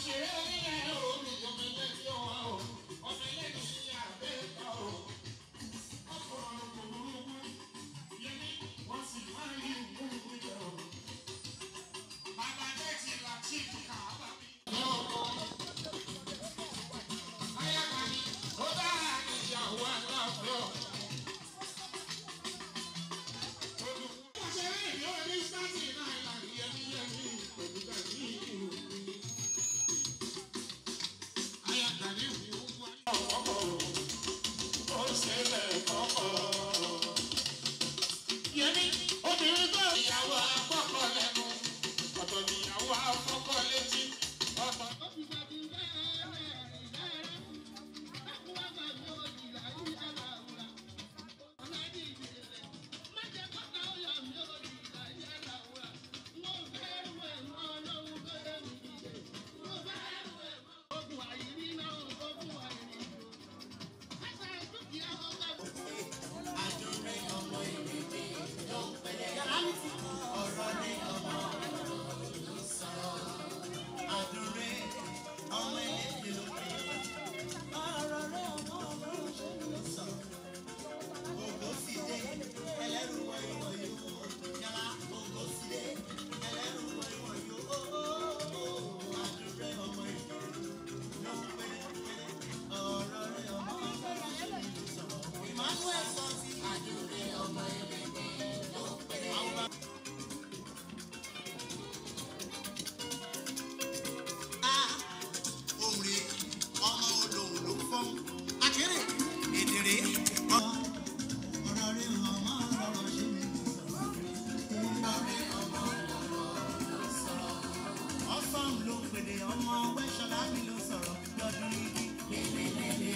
ṣeré nílẹ̀ omi ọmọ ẹlẹ́ni ọ̀wá o ọmọ ẹlẹ́ni ní àbẹ́ẹ̀ká o. ọkùnrin kò burúkú yẹmi wọ́n sì máa ń yí ìwé ìwé o. bàbá dẹ́tì láti kà á bá mi. ayákàní ó dára níyàwó aláàfin ọ̀. Ìyàwó afọ́kọ̀ lẹ́nu, ọ̀tọ̀ níyàwó afọ́kọ̀ létí, ọ̀tọ̀. òǹrè ọmọ olóhùn ló fọ́n akéré èdèrè ọmọ. ọ̀rọ̀ rẹ̀ ọmọ ọ̀rọ̀ ṣe mi ọ̀rọ̀ rẹ̀ ọmọ ọ̀rọ̀ sọ̀rọ̀. ọ̀fọ̀n ló pèlè ọmọ wẹ́ṣọ̀lá mi ló sọ̀rọ̀ lọ́dún yìí.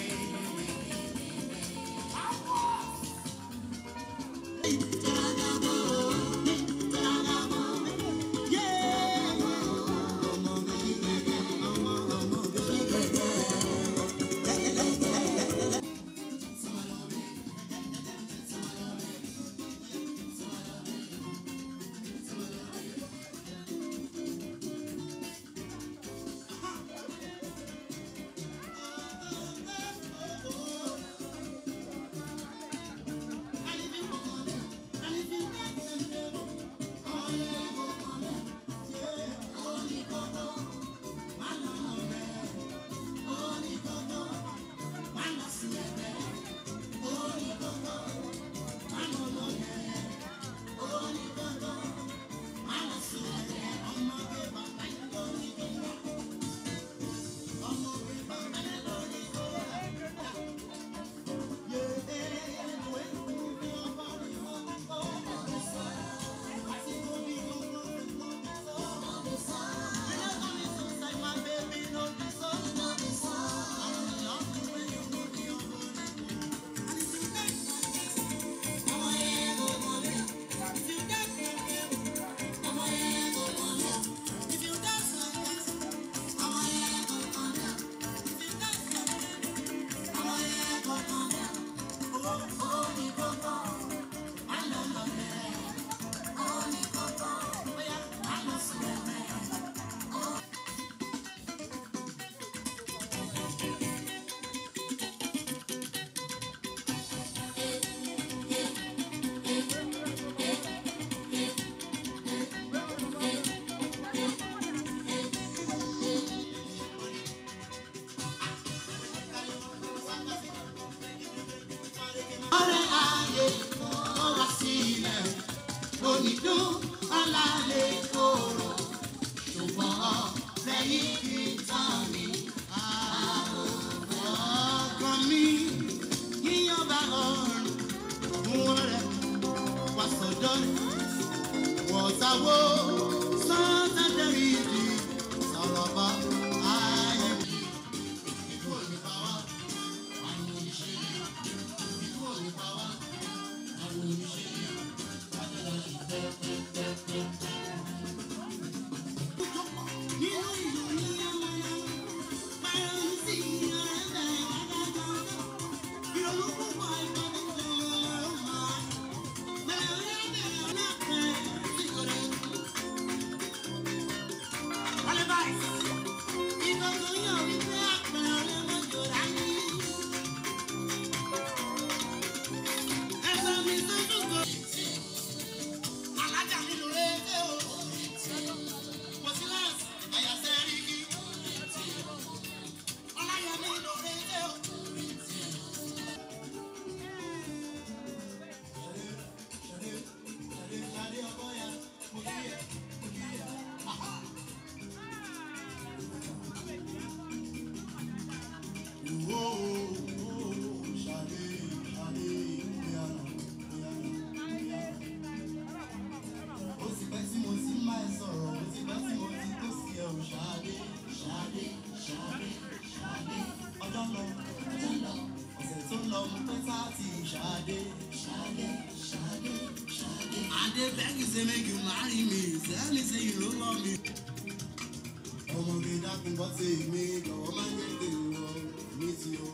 answer to Shade. Shade, Shade, Shade. And they beg you say make you marry me. Tell me say you no love me. Ọmọge dákun bọ́ sí mi, jọ̀wọ́ má jẹ́ kí n lọ ní ti o.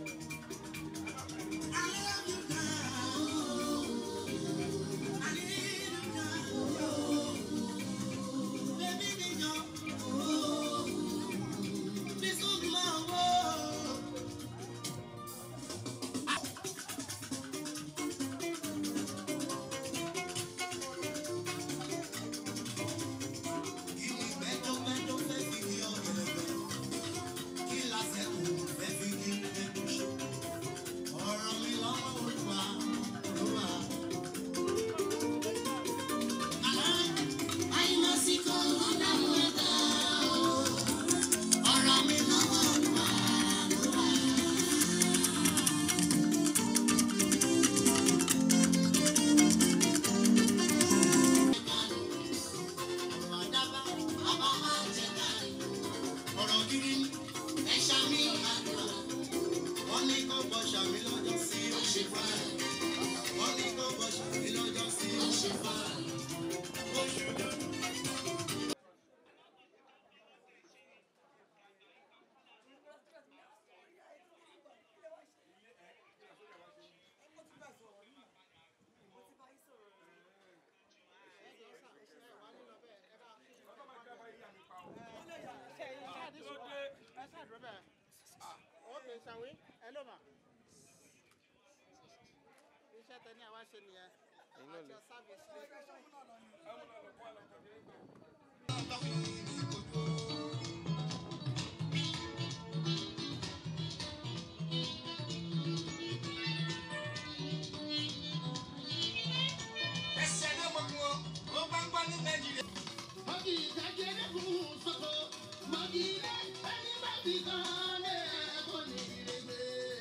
I love you now. I need you now. Baby, me go. This will be my world. Kí ni gbẹ́dọ́gbẹ́dọ́ fẹ́ fi kí ọ̀gẹ̀dẹ̀? Kí lásẹ̀kù fẹ́ fi kí ẹ̀kúṣe? Ọ̀rọ̀ mi lọ́wọ́ Olúwa, Olúwa. Àìmọ̀síkò ọ̀dàmú ẹ̀dá o. Ọ̀rọ̀ mi lọ́wọ́ Olúwa, Olúwa. Ọ̀rọ̀ àdábá, bàbá máa ń jẹ káàrí. Ọ̀rọ̀ gidi ni ẹ ṣàmì àdúrà. Wọ́n ní kó bọ̀ ṣàmì lọ́jọ́ sí ó ṣe fáà. Wọ́n ní kó bọ̀ ṣàmì lọ́jọ́ sí ó ṣe fáà. Ó ṣe dùn. Okay, shall we? Hello, ma. Iṣẹ́ tẹ ní àwa ṣe nìyẹn. At your service. Ẹsẹ̀ ló mọ̀ fún ọ, ó bá ń gbọ́ ní Nàìjíríà. Mọ̀gì ìdájẹ́rẹ́ fún sọ́kò. Mọ̀gì ilé ẹni bá fi kan lé ẹ̀kọ́ ní ìrègbè.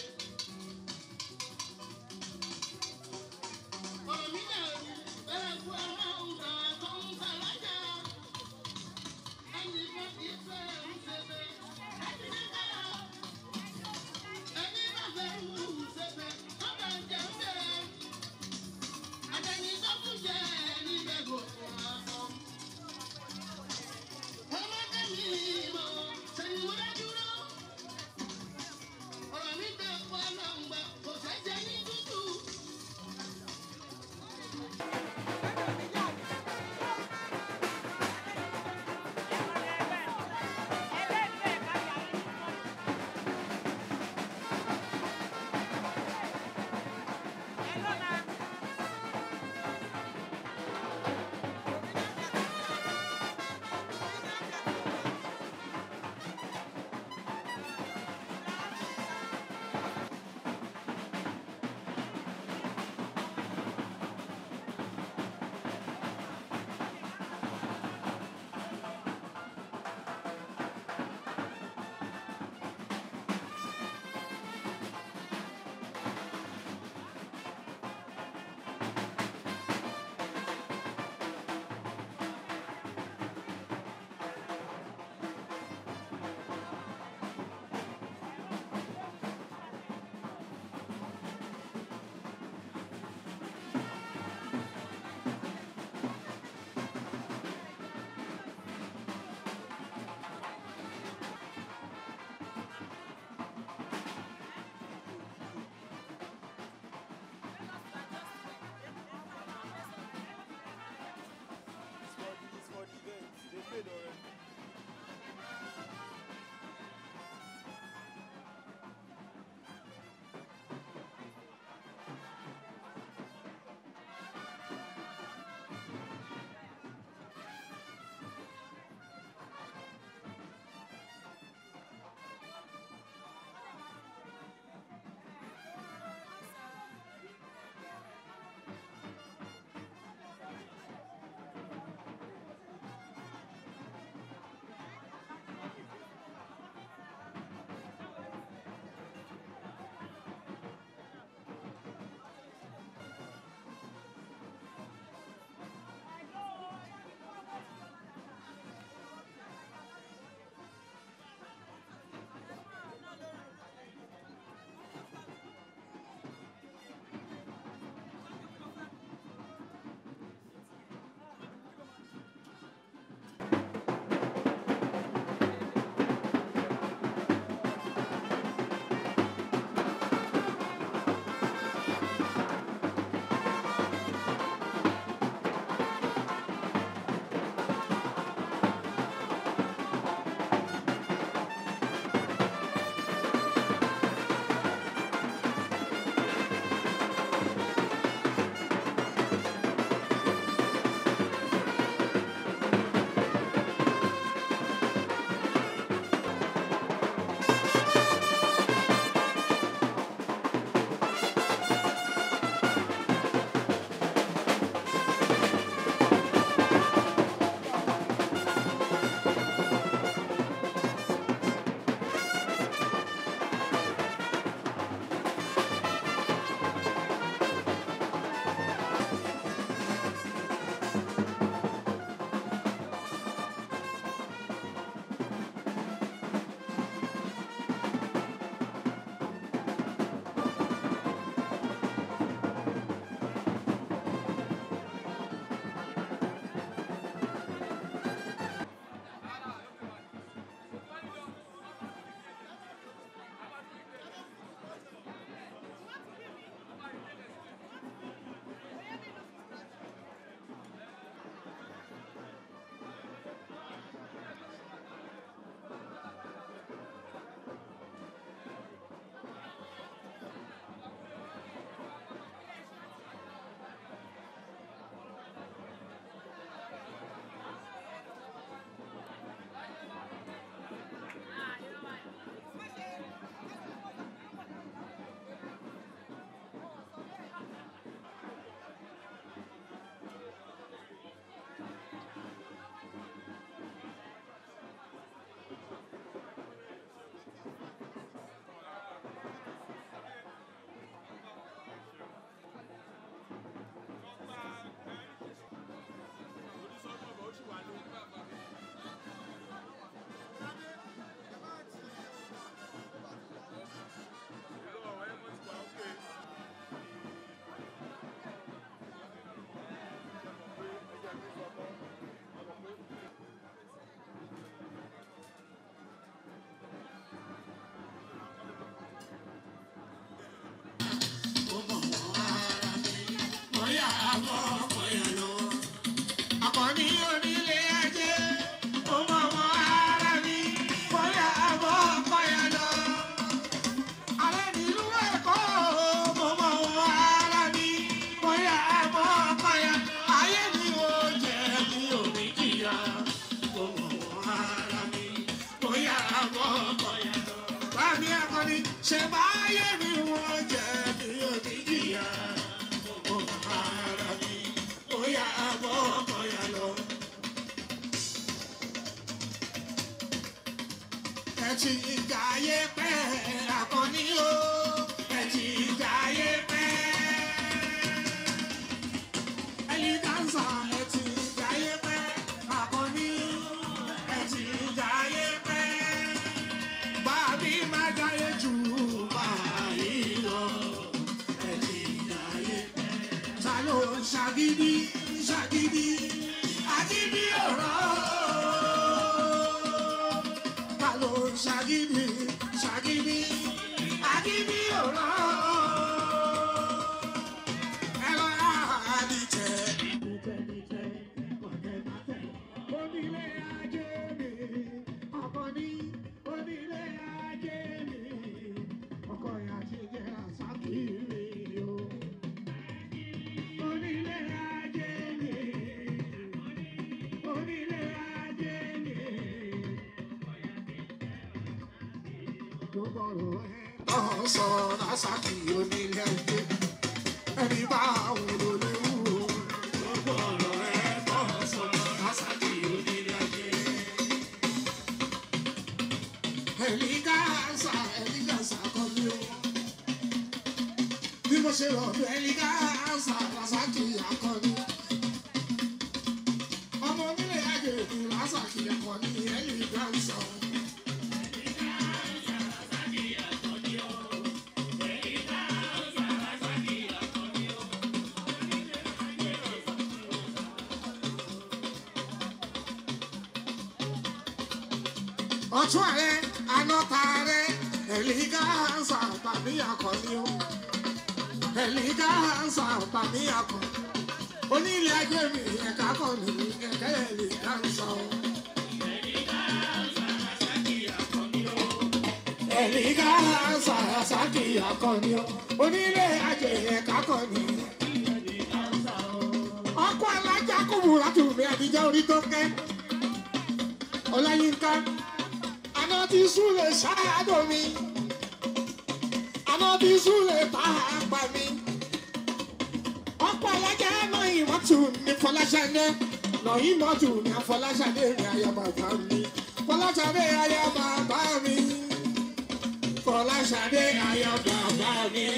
Ọ̀rọ̀ mi dàrú bẹ́ẹ̀ kú ara ọ̀gá tó ń sàlájà. Ẹni bá fi fẹ́ ń ṣẹ̀fẹ̀. Ẹni ní kára. Ẹni bá fẹ́ ń ṣẹ̀fẹ̀. Ọ̀gá ń jẹun bẹ̀rẹ̀. Àtẹni tó fún jẹ ẹni bẹ́ẹ̀ kò fún wa sọ. ní ṣe báyé mi wọ́n jẹ́ mi ò ní jìyà. Mo ara mi, ó yà bọ́ ọkọ̀ yà lọ. Ẹ ti jayé pẹ́ àkànní o. Ẹ ti jayé pẹ́. Ẹyin dáńsà ẹ ti jayé pẹ́ àkànní. Ẹ ti jayé pẹ́. Bàbí máa jayé jù báyìí lọ. Ẹ ti jayé pẹ́. Ta ló ń ṣàgídí ṣàgídí? Àgídí ọ̀rọ̀ ta ló ń ṣàgídí ṣàgídí àgídí ọ̀rọ̀ ẹ lọ rà àdìjẹ. Onílé ajé mi, ọkọ ní onílé ajé mi, ọkọ ìyá ti jẹ àṣàkì mi o. Onílé ajé mi, onílé ajé mi. Ọ̀sọ̀ lásàkì onílé ayé, ẹni bá wúlò léwu. Gbogbo ọ̀rọ̀ ẹ̀ ọ̀sọ̀ lásàkì onílé ayé. Ẹ̀mí gáàsà, ẹ̀mí gáàsà kọ́ mi o. Bí mo ṣe rọ̀ bí ẹ̀mí gáàsà lásàkì akọni. Ọmọ onílé ayé mi lásàkì akọni ẹ̀mí gáàsà. ọtún ààrẹ anọta ààrẹ ẹlígáàsà tàbí akọni o ẹlígáàsà tàbí akọni onílé ajé mi ẹ̀ka kọni ẹ̀ka ẹlígáàsà o. ẹlígáàsà sàkì akọni o onílé ajé ẹ̀ka kọni. ọkọ alájà kúbúrà tù mí àdìjọ orí tó kẹ́ ọláyínká àná ti súlẹ̀ ṣáàdọ̀ mi àná ti súlẹ̀ pàápàá mi ọ̀pọ̀ alájà náà ìmọ̀tù ní fọláṣadé náà ìmọ̀tù ní afọláṣadé ní ayọ̀ bàbá mi fọláṣadé ayọ̀ bàbá mi fọláṣadé ayọ̀ bàbá mi.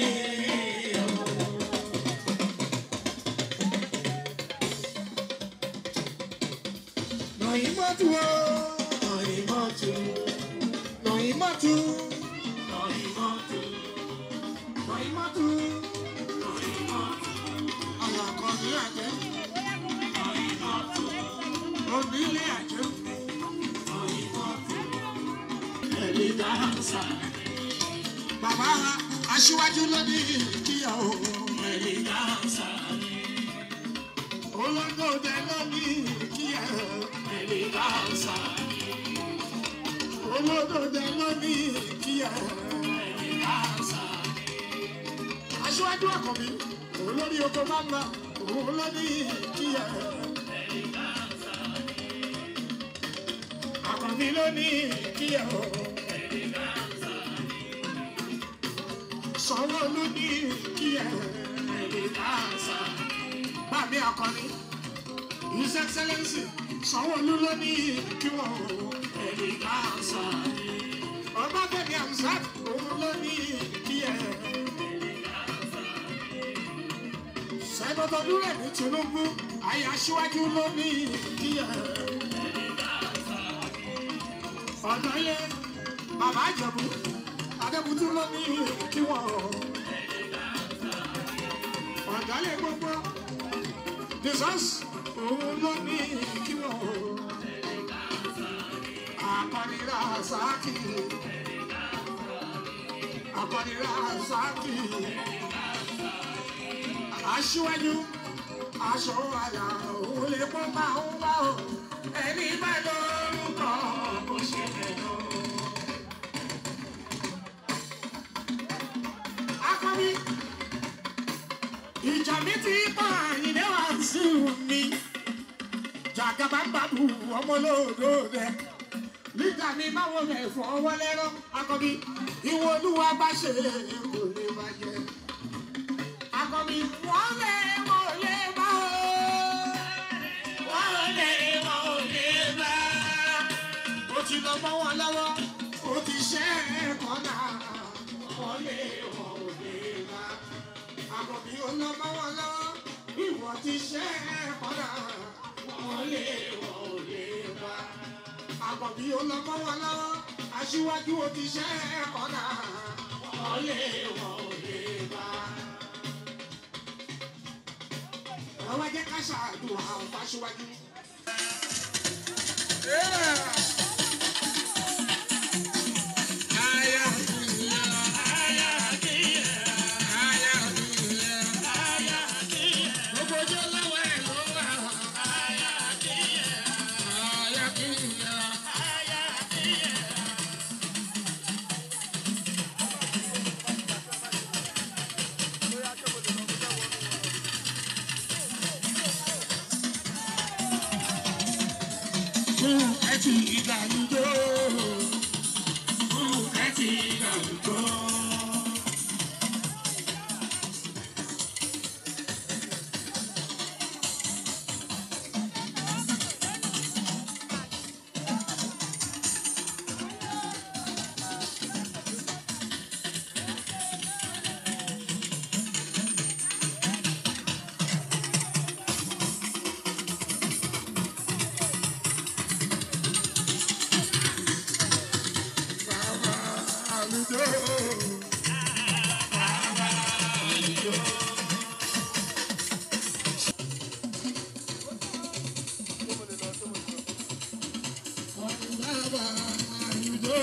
náà ìmọ̀tù o náà ìmọ̀tù. Noimatu, Noimatu, Noimatu, Noimatu, Alakọ̀ni àjẹ́, Noimatu, Onílé àjẹ́, Noimatu, Ẹ̀mí dáhànsá. Bàbá aṣíwájú ló ní kíyàwó Ẹ̀mí dáhànsá. Olóńgbòdè ló ní kíyàwó Ẹ̀mí dáhànsá olódòdè lónìí kíá aṣíwájú àkànbí olórí oko máa ń lọ òun lónìí kíá àkànbí lónìí kíá sanwó lónìí kíá bàbí àkànbí his excellence sanwó-olú lónìí kí wọ́n ẹ̀rí káàsà ọbáfẹ́mi amsat òun ló ní kí ẹ. sẹ́dọ̀tọ̀ dúró ní tinubu ayé aṣíwájú ló ní kí ẹ. ọ̀nà yẹ bàbá àjẹ̀bù adébútú ló ní kí wọ́n. ọ̀dàlẹ̀ gbogbo jesus òun ló ní kí wọ́n akọnira sáàkì akọnira sáàkì aṣíwájú aṣọ àyà òun lè kó máa ń wá o ẹni bá lórúkọ bó ṣe fẹ́ lọ. akọni ìjà mi ti pa àyìnlẹ́ wá sí mi jàgàbá ń bàbù ọmọ lóòdó rẹ nígbà mi máa wọ rẹ̀ fọwọ́ lẹ́rọ́ akọbí ìwọ olúwa bá ṣe kò lè bàjẹ́ akọbí wọ́n lè wọ́n lè bá o wọ́n lè wọ́n lè bá o ti lọ mọ́ wọn lọ́wọ́ o ti ṣe é kọ́nà wọ́n lè wọ́n lè bá akọbí ó lọ mọ́ wọn lọ́wọ́ ìwọ ti ṣe é kọ́nà wọ́n lè wọ́n lè bá àkọ́bí ọlọ́mọ wọn lọ́wọ́ aṣíwájú ó ti ṣe é kọ́nà wọ́n lè wọ́n lè bá. àwọn jẹ́ ká ṣàdùn àwọn fáṣíwájú. Gbogbo ọjọ́ lọ́wọ́ ẹ̀ ló wà. Àyà kì í yá. Fún ẹtì ìgbàlódé. Fún ẹtì ìgbàlódé. Bàbá àlùjọ. Bàbá àlùjọ. Bàbá àlùjọ.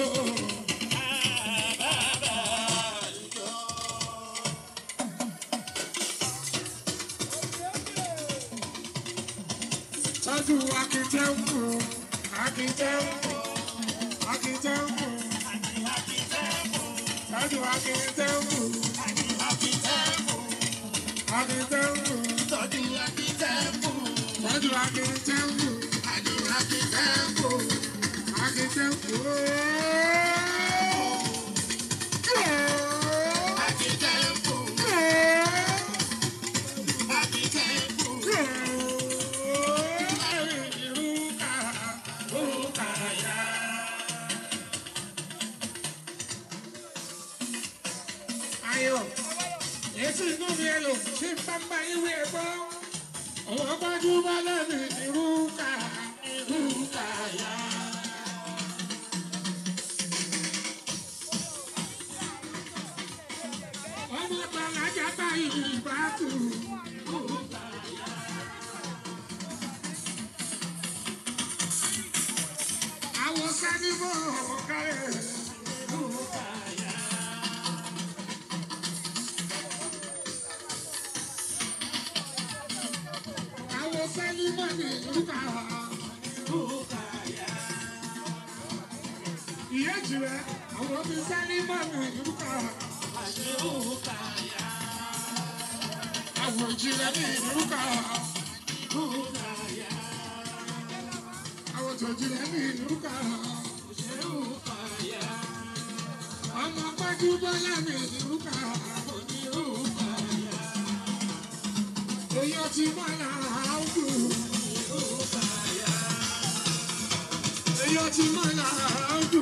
Tọ́jú akitẹ́wù, akitẹ́wù, akitẹ́wù. Tọ́jú akitẹ́wù, akitẹ́wù. Tọ́jú akitẹ́wù, tọ́jú akitẹ́wù, akitẹ́wù. Akitẹ́wù. Ayọ̀, èsì inú mi ẹ lò ṣé n bá ń bá ìwé ẹ gbọ́. Àwọn gbajúmọ̀ lẹ́nu ìrúkà ìrúkà yá. Ọmọ gbàlájà bá ìbátú. Àwọn sani mọ̀ kárẹ̀. Àwọn sani mọ̀ ní ìrúkà. Ìyá jìrẹ̀, àwọn ti sani mọ̀ ní ìrúkà. Àwọn jìrẹ̀ ní ìrúkà. Àwọn tó jìrẹ̀ ní ìrúkà. Ọmọ pẹ́jú bọ́lá ní ìrúkà. Èyí ti mọ̀ lára áwùjọ. Èyí ti mọ̀ lára áwùjọ.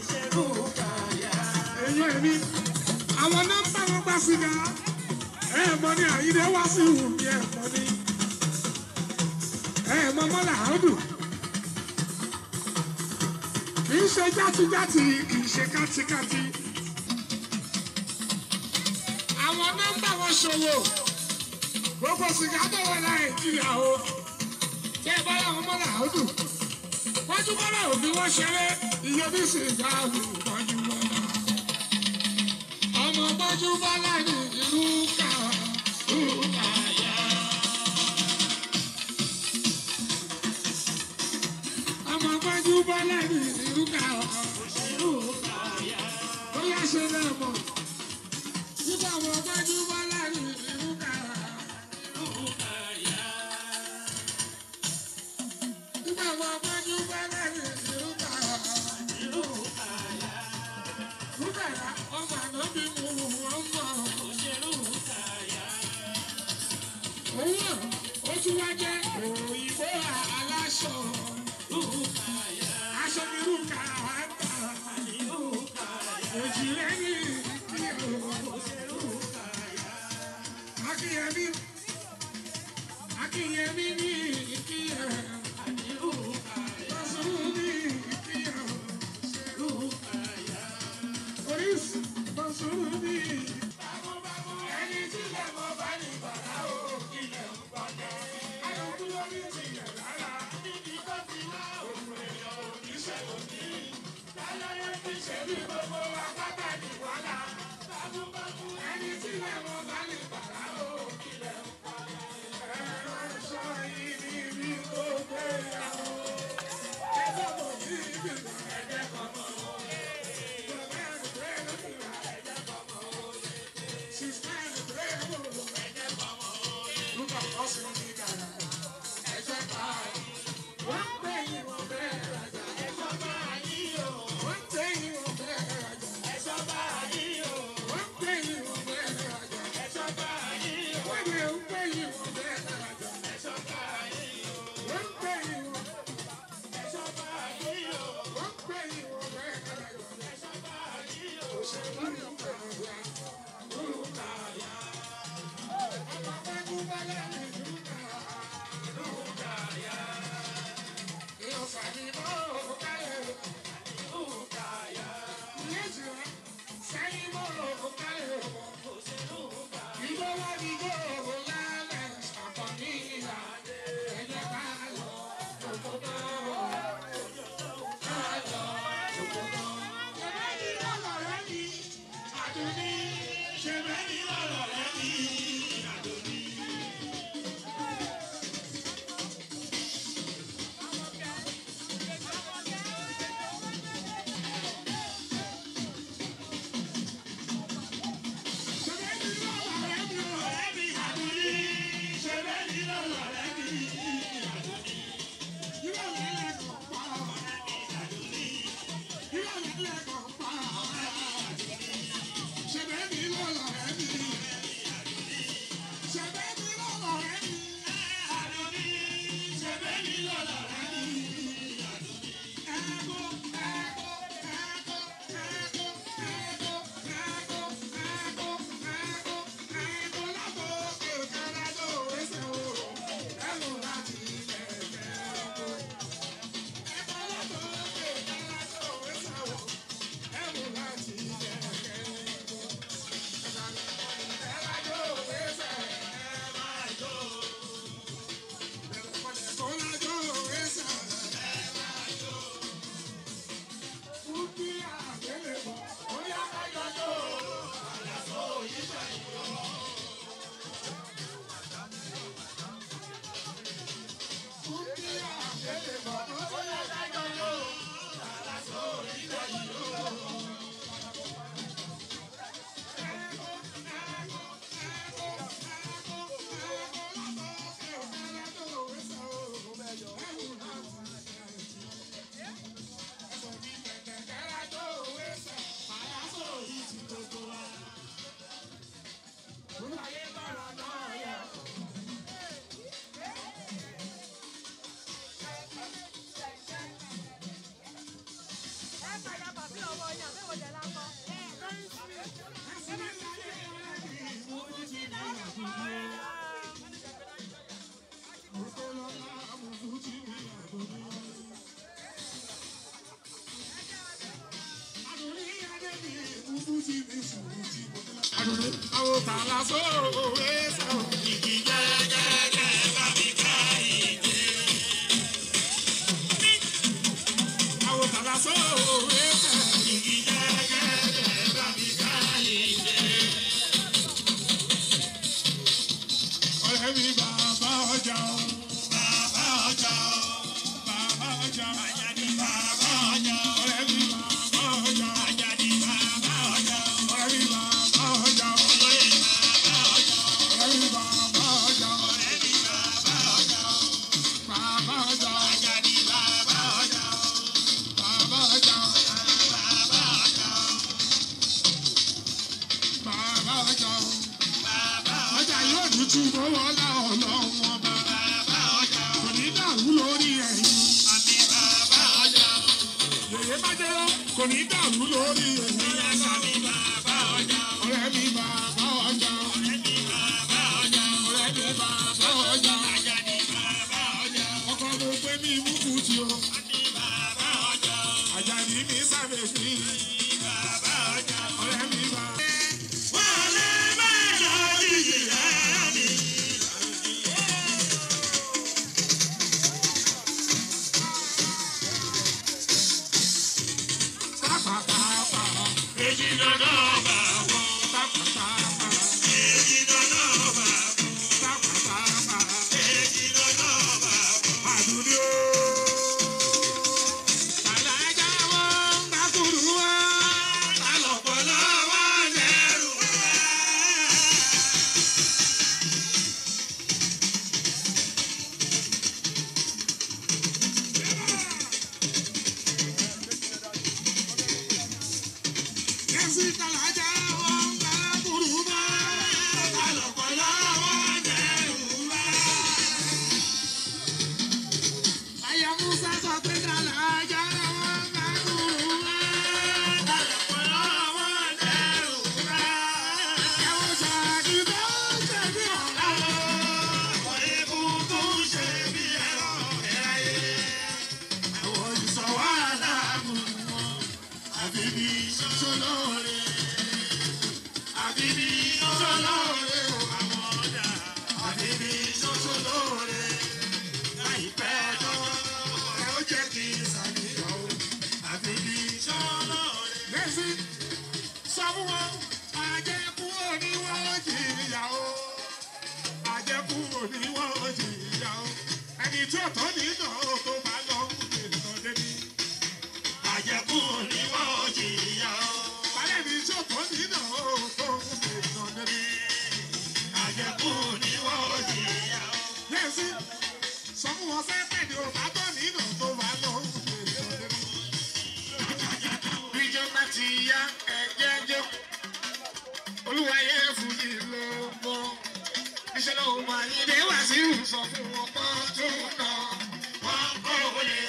Èyí ẹ̀mí. Àwọn nọ́mbà wọn gbà sìgá. Ẹ mọ ní àyídé wá sí ìwù mi ẹ mọ ní. Ẹ mọ mọ́lá áwùjọ. Kì í ṣe játijáti, kì í ṣe kátikáti. Àwọn nọ́mbà wọn ṣòwò gbogbo sìgá tó wọ nàìjíríà o tẹ ẹ bá láwọn mọ́là ọdún wọ́n bọ́lá òbí wọ́n ṣeré iye bí sìgá lù tọ́jú bọ́lá ọmọ tọ́jú bọ́lá ní ìlú ká ìlú ká yá. ọmọ tọ́jú bọ́lá ní ìlú ká ìlú ká yá. ó yá ṣe náà mọ̀ nígbà ọmọ tọ́jú bọ́lá ní ìlú ká Nígbà wo gbọ́dú bẹ́lẹ̀ ní ìlú ká? tún wá jẹ́ òyìnbó aláṣọ. Aṣọ mi rúkà wá tà. Òjì lẹ́yìn ìdíyẹ̀ Akínyẹmí Akínyẹmí ní ìkíyẹ̀. Lọ́sùn ní ìkíyẹ̀. Oríṣi lọ́sùn ní ẹni tí lè mọ bá ní bàrà ó ilẹ̀ ń gbọ́dọ̀. Ayọ̀kú lórí ti yẹ̀ rárá. Níbi tó ti wá òun èèyàn oníṣẹ́ òní. Láyọ̀yẹ̀ fi ṣe bí gbogbo apáta ní wàhálà. Bámúbámú ẹni tí lè mọ bá ní bàrà ó ilẹ̀ ń gbọ́dọ̀. Ẹ̀rọ sọ ibi bí tó gbé yàwó. Ẹgbẹ́ kò ní ibi kan ẹgbẹ́ kan mọ́. Bàbá àgbẹ̀ ló ti rà ẹgbẹ́ kan mọ́. She's trying to play a role. Look at us in the Ghana. Ẹ̀jẹ̀ báyìí. Wọ́n pè yín wọ́n bẹ́ẹ̀ rajà. Ẹ̀jọ̀ báyìí o. Wọ́n pè yín wọ́n bẹ́ẹ̀ rajà. Ẹ̀jọ̀ báyìí o. Wọ́n pè yín wọ́n bẹ́ẹ̀ rajà. Ẹ̀jọ̀ báyìí o. Wọ́n lè ń pè yín wọ́n bẹ́ẹ̀ rajà. Ẹ̀jọ̀ báyìí o. Wọ́n pè yín wọ́n. Ẹ̀jọ̀ báyìí o. Wọ́n pè yín wọ́n bẹ́ẹ̀ rajà. Ẹ̀jọ̀ báyìí o. Òṣèlú yóò bẹ̀rẹ̀ wá. Ṣé bẹ́ẹ̀ ni lọ́rọ̀ rẹ ní àdóní? Àwọn tààlà sóòwe sọ ìdí gẹ́gẹ́ bá mi ká ìdí. Àwọn tààlà sóòwe sọ ìdí gẹ́gẹ́ bá mi ká ìdí. Ọ̀rẹ́ mi bàbá ọjà o. Bàbá ọjà o. Bàbá ọjà o. Àjàdí bàbá ọjà o. Ọ̀rẹ́ mi bàbá ọjà o. Àjàdí bàbá ọjà o. Ọ̀rẹ́ mi bàbá ọjà o. Olóyè bàbá ọjà o. Ọ̀rẹ́ mi bàbá ọjà o. Ọ̀rẹ́ mi bàbá ọjà o. Bàbá ọjà o. Àjàdí bàbá ọjà o. Bàbá ọjà o. Bàbá ọjà o. Bàbá ọjà o. Bàbá ọjà yóò dúdú mọ́wọ́ láwọn ọlọ́run ọba. àyè bá jẹ́ lọ kò ní dàrú lórí èmi àṣà mi bàbá ọjà ọ̀rẹ́ mi bàbá ọjà ọ̀rẹ́ mi bàbá ọjà ọ̀rẹ́ mi bàbá ọjà ajá ni bàbá ọjà ọkọ mo pé mi mú kùtì o ní bàbá ọjà ajá ni mi sábẹ̀ sí bàbá ọjà ọ̀rẹ́ mi bàbá. wọ́n lè má lọ yìí rẹ̀ mi. Èjì dandan ọba wọn. Èjì dandan ọba wọn. Èjì dandan ọba wọn. Àdúrí o. Àlàjá wọn ń gbàkúrú wọn. Àlọ́pọ̀lọ́ wọn lẹ́rù wọn. Kẹ́sì kàlájà wọn ń gbàkúrú wọn. Àlọ́pọ̀lọ́ wọn lẹ́rù wọn. Aya Musa sọ pé kàlájà wọn ń gbàkúrú wọn. Àlọ́pọ̀lọ́ wọn lẹ́rù wọn. Ẹ̀wọ̀n ṣáàkì tó ń ṣe bí ọ̀la. Àwọn egungun ṣe bí ẹ̀rọ ẹ̀ráyé. Àwọn ìsọ̀wọ́ aláàbò wọn. Àbí bí ṣoṣo lóore. Àbí bí ṣoṣo lóore o àwọn ọ̀dà. Àbí bí ṣoṣo lóore. Láìpẹ́ ọjọ́ ẹ ó jẹ́ kí n ṣàníyàn o. Àbí bí ṣoṣo lóore. Lẹ́sìn sọ fún wọn, àjẹkù òní wọ́n jìyà o. Àjẹkù òní wọ́n jìyà o. Ẹni tí ò tó nínú tó bá lọ ń gbé lọ débi àjẹkù ni wọ́n jìyà ó. Balẹ̀ mi tí ó tó nínú tó ń fi nà débi. Àjẹkù ni wọ́n jìyà ó. Yẹ́sì, sọ fún wọn sẹ́pẹ̀ ni ò bá tó nínú tó bá lọ ń fi nà débi. Ìjọba ti ya ẹ̀jẹ̀ jẹ́. Olúwayé fújì ló mọ́. Iṣẹ́ náà máa yí dé wá sí ìsọ̀ fún wọn kọ́ tó nà. Wọ́n kọ́ wọlé.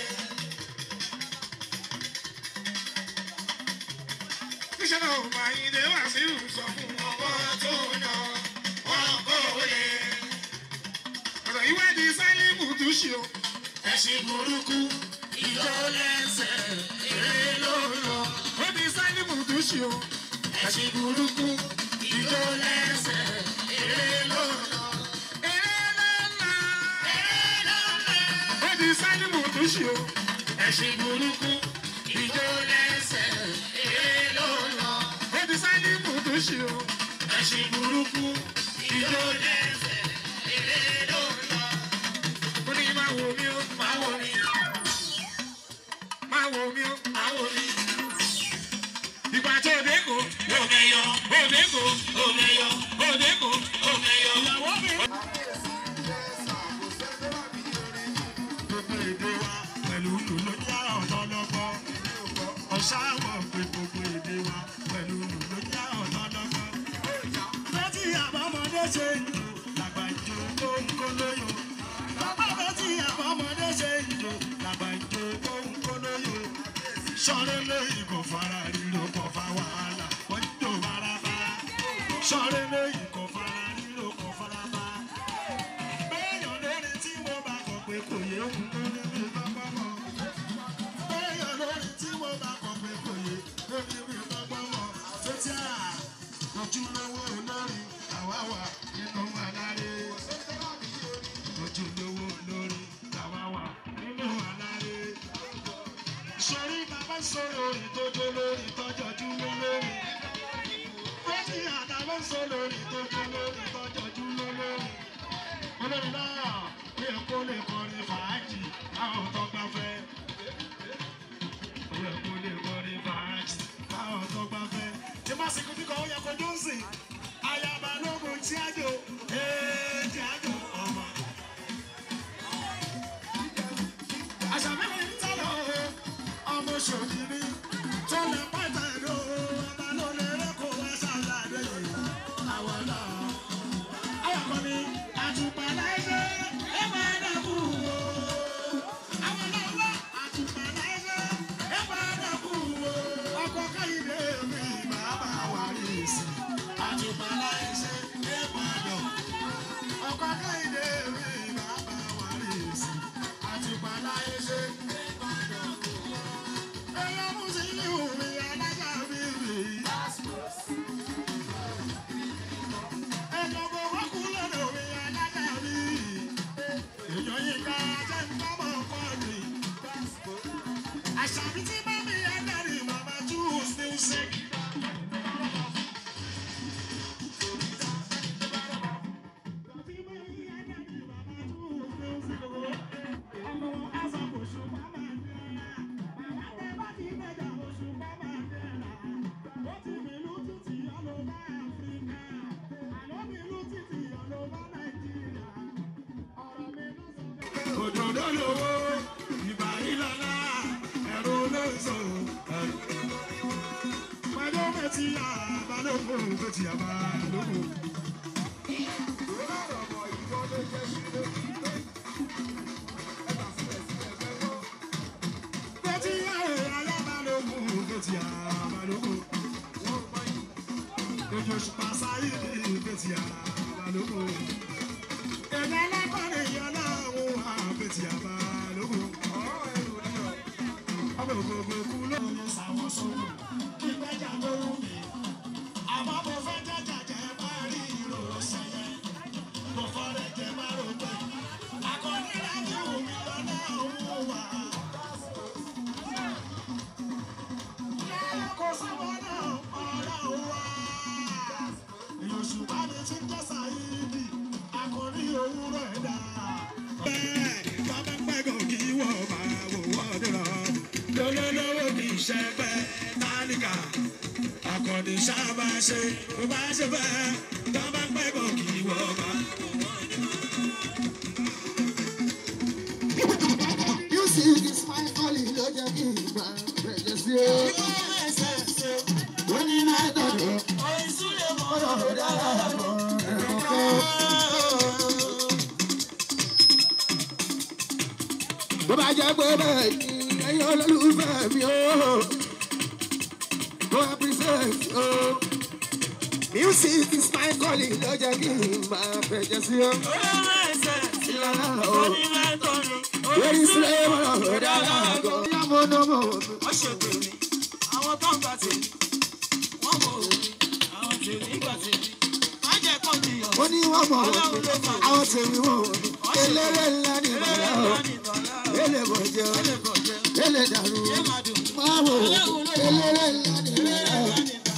Iṣẹ́ náà máa yí dé wá sí ìsọ̀ fún wọn kọ́ tó nà. Wọ́n kọ́ wọlé. Ọ̀rọ̀ ìwádìí Sálímù tún ṣe o. Ẹ̀sìn burúkú ìjọ lẹ́sẹ̀ èrè ló lọ. Ó ní Sálímù tún ṣe o. Ẹ̀sìn burúkú ìjọ lẹ́sẹ̀ èrè ló lọ. Èrè ló lọ. Èrè ló lọ. Ó ní Sálímù tún ṣe o. Ẹ̀sìn burúkú ìjọ lẹ́sẹ̀ èrè ló lọ. Ó ní Sálímù tún ṣe o. Ẹ̀sìn burúkú ìjọ lẹ́sẹ̀ èrè ló lọ. Ó ní máa wo mi ó, máa wo mi. Máa wo mi ó, máa wo mi. Ìgbà tó o dé kò, o mẹyọ, o dé kò, o mẹyọ, o dé kò, o mẹyọ. Ìyàwó mi. Gbogbo èdè wa pẹ̀lú lù ló já ọ̀dọ́ lọ́gbọ́. Ọ̀ṣáwọ̀ pé gbogbo èdè wa pẹ̀lú lù ló já ọ̀dọ́ lọ́gbọ́. Lọ́tí àbámọ́dé ṣe ìlú làgbàjọ tó ń kó lóyún. Bàbá lọ́tí àbámọ́dé ṣe ìlú làgbàjọ tó ń kó lóyún. Sọ̀rọ̀ lóyún kò fara ríro kò fa wàhálà wọ́n tó faraba. Sọ̀rọ̀ lóyún kò fara ríro kò faraba. Béèyàn lórí tí mo bá kọ̀ pé kò yé òun tó ní bí bábá mọ̀. Béèyàn lórí tí mo bá kọ̀ pé kò yé tó ní bí bábá mọ̀. Tètè à ojúlówó olórí àwa wà nínú àlàyé. Ojúlówó olórí àwa wà nínú àlàyé sọrí bàbá sọ̀rọ̀ ìtọ́jú lórí tọ́jọ́jú lórí. Bẹ́ẹ̀ni àdàbọ̀ sọ̀rọ̀ ìtọ́jú lórí tọ́jọ́jú lórí. Olórí náà ní ẹ̀kọ́ lè kọrin fàájì àwọn tó gbà fẹ́. Ní ẹ̀kọ́ lè kọrin fàájì àwọn tó gbà fẹ́. Tí bá sì kúndínkọ̀ ó yẹ kó Jónsìn. Ayaba lógun tí a jò, ee tí a jò ọmọ. Àṣà mẹ́rin ń tẹ̀lé o ọmọ ṣòkìrì tó lè pàtà ìlú ọba ló lè rẹ́kọ̀ọ́ wá ṣàlàyé yìí àwọn náà. Ayọ̀kọ́ ni àtùpà láìsẹ́ ẹ máa dàkú o. Àwọn náà wá àtùpà láìsẹ́ ẹ máa dàkú òdòdó lówó ìbà ìlànà ẹ̀rọ olóòzò ẹ̀rọ. Pẹ̀lú bẹ́tì àbálòpọ̀ bẹ́tì àbálòpọ̀. Bẹ́tì alábálòpọ̀ bẹ́tì àbálòpọ̀. Ojú oṣù pàṣẹ yìí bẹ́tì àbálòpọ̀ ẹ̀dá lápárẹ̀ yọ láwọn àbẹ̀tì àbálòpọ̀. ọmọ ògbógbò kú ló ń sàwọ́ sóhùn kí gbẹ́jà tó wù mí. àmọ́ mo fẹ́ jẹ́jà jẹ́ bá rí ìró ṣẹyẹ. mo fọ́rẹ̀ jẹ́ bá rò pé akọni láti wù mí lọ́nà òun wà. lẹ́yìn kò sábà náà ọ̀rọ̀ wà. èèyàn ṣùgbọ́n mi ti ń jẹ́ sàyídì akọni òwúrọ̀ ẹ̀dá. bẹ́ẹ̀ bàbá pẹ́gàn kí wọ́n máa wò wọ́n dúró. lọ́lọ́lọ́wọ́ kì í ṣe pẹ́ tálíkà. akọni sábà ṣe bó bá ṣe fẹ́. bàbá pẹ́gàn kí wọ́n máa wò wọ́n dúró. You see this my calling, ló jẹ́ kí n gbà bẹ̀rẹ̀ sí o. Wọ́n ní náà dọ̀dọ̀, ọ̀rọ̀ dára lọ ẹ̀rọ kan. Bó bá jẹ́ pé bẹ́ẹ̀ ni ẹ̀yin olólùfẹ́ mi o, mo appreciate o. Music is my calling, ló jẹ́ kí n gbà bẹ̀rẹ̀ sí o. Ìlànà o. Lórí sílẹ̀ ọ̀rọ̀ dára lọ. Ìyá mo ná mo wò mí. wọ́n ṣe tèmi àwọn tó ń gbà tèmi wọ́n mọ̀ òbí àwọn tèmi gbà tèmi má jẹ́ kó di ọ̀. ó ní wọ́n mọ̀ wọ́n mi àwọn tèmi wọ́n wọ́n mi eléré ńlá ní ìbàlá o elé bọ̀jẹ́ o elé dàrú o máa wò ó eléré ńlá ní ìbàlá o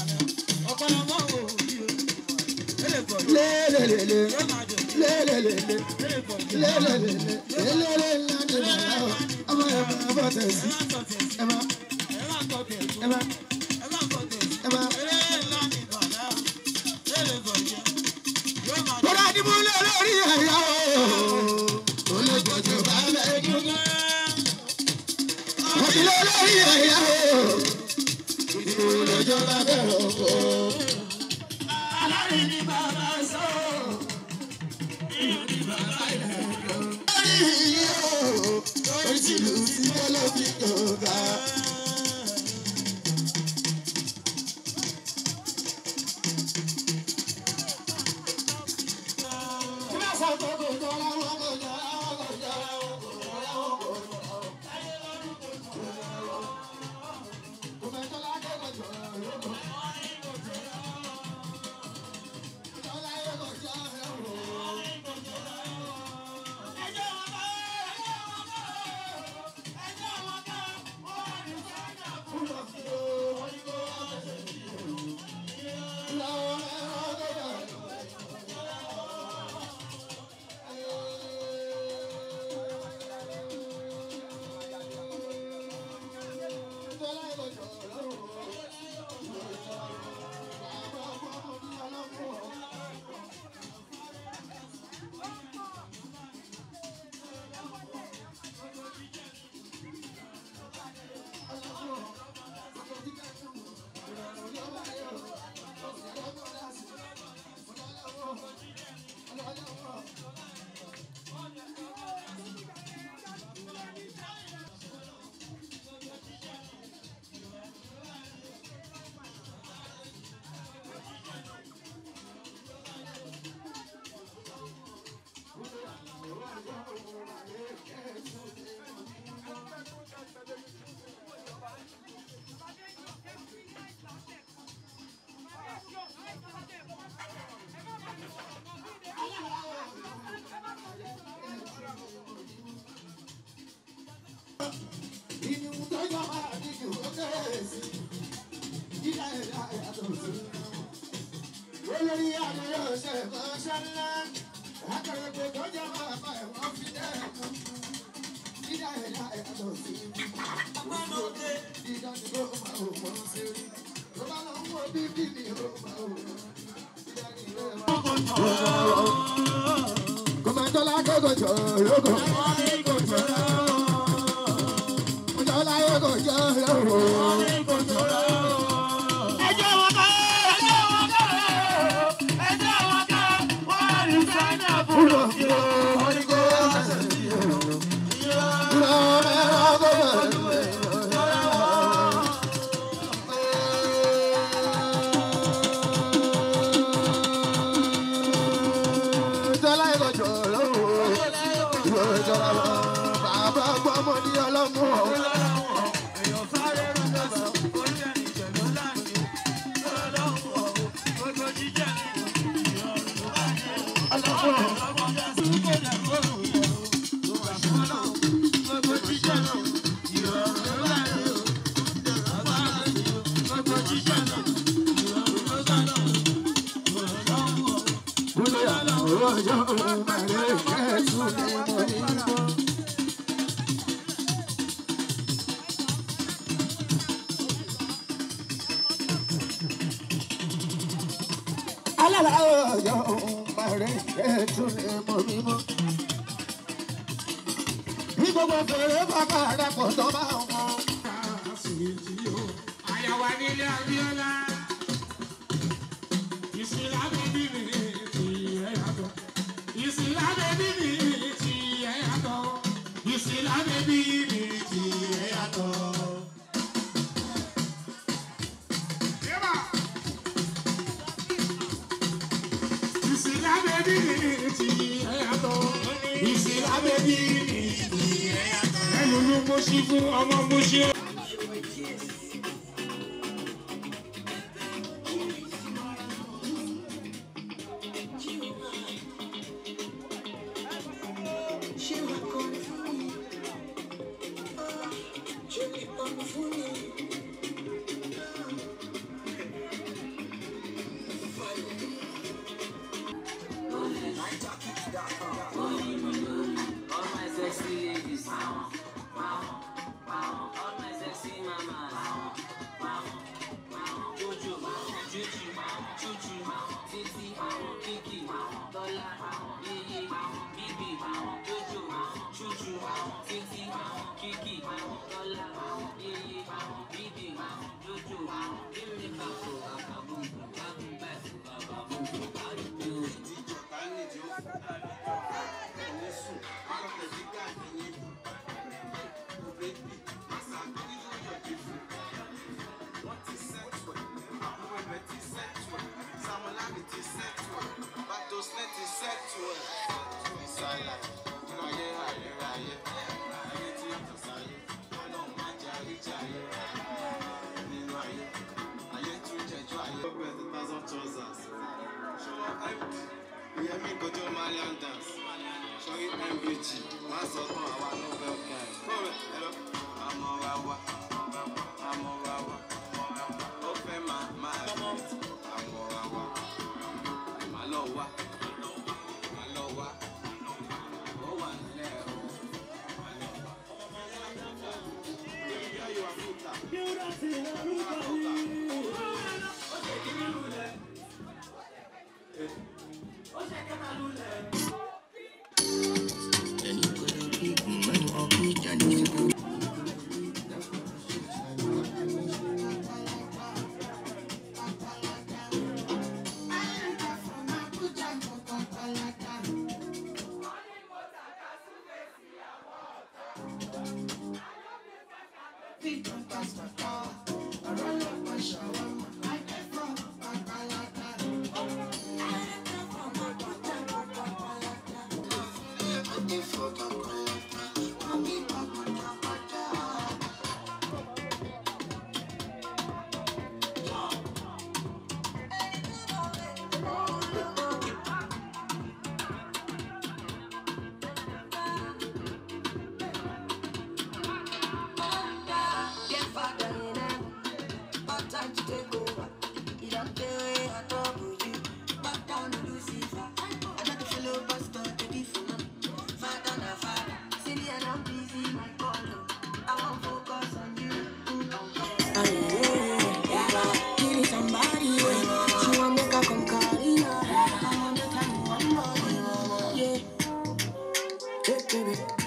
lélelele lélelele lélelele eléré ńlá ní ìbàlá o ọmọ ẹ̀ máa bọ̀ tẹ̀sí ẹ̀ máa ẹ̀ máa ẹ̀ máa. Bọ́lá ni mo lé lórí ẹ̀yà o. Olójoojú bá bẹ̀ dúdú. Mo ti lé lórí ẹ̀yà o. Olójoojú bá bẹ̀ rọ̀kọ̀. Alárin ni bàbá sọ. Lórí ìyẹ́ o. Orí tìlù sí kọ́lọ́bí tó ga. ẹ̀dá yàtọ̀ sí. olórí àdúrà ṣe ìfọ̀ṣẹ́ ńlá akọ̀rọ̀gbọ̀ tó jẹ́ bàbá ẹ̀wọ̀n fi dẹ́kun. dídá ẹ̀dá yàtọ̀ sí. dídá ni ó máa wò wọ́n sí rí. tó bá lọ ń wo bíbí ni ó máa wò wọ́n. dídá ni ó máa wò wọ́n. kòmọ̀tọ́lá kókò jọ lóko. Mọ̀tọ́lá kókò jọ lóko. ẹjọ́ wọn ká ẹjọ́ wọn ká ẹjọ́ wọn ká wọ́n rí sáínà fúlọ̀ kí o. Bàbá gbọ́mọ ní ọlọ́mú ọ̀. èèyàn sáré rọ́jọ́ sọ kó jẹ́ ìjẹ̀lú láàrin ọlọ́run ọ̀hún gbogbo jíjẹ́ ní ìrọ̀rùn ló bá jẹ́ ọlọ́run ọ̀hún sí kó dẹ̀ fóònù yẹn o tó wà sọ́nà gbogbo jíjẹ́ ní ìrọ̀rùn ló bá jẹ́ o bàbá àti gbogbo jíjẹ́ ní ìrọ̀rùn ló bá jẹ́ o ọlọ́run ọ̀hún. Gbogbo fèrè bàbá rẹ̀ kò tó bá wọn. Àyàwó nílé Abíọ́lá. Ìsìlá bèbí mi ti ẹ̀ yàtọ̀. Ìsìlá bèbí mi ti ẹ̀ yàtọ̀. Ìsìlá bèbí mi ti ẹ̀ yàtọ̀. Yẹ́bà. Ìsìlá bèbí mi ti ẹ̀ yàtọ̀. Ìsìlá bèbí mi ti ẹ̀ yàtọ̀. Ẹnu ló mú sí fún ọmọ mú sí. All my sexy ladies. All my sexy mamas. Jojo, Juju, Chuchu, Titi, Kiki, Tola, Yeye, Bibi, Jojo, Chuchu, Titi, Kiki, Tola, Yeye, Bibi, Jojo, Give me back to Baba Boom, Baba back to Baba Boom, Baba Boom. ìyẹn mi kojú malian dance sọrí mbg wọn sọ tán àwa nobel guy fọwọ́ ẹ̀rọ àmọ́ wa wá àmọ́ wa wá ó fẹ́ máa máa rí àmọ́ wa wá màá lọ wá màá lọ wá ó wà nílẹ̀ o màá lọ wá. Baby girl, you are futa. Dear father in heaven, what time to take kékeré.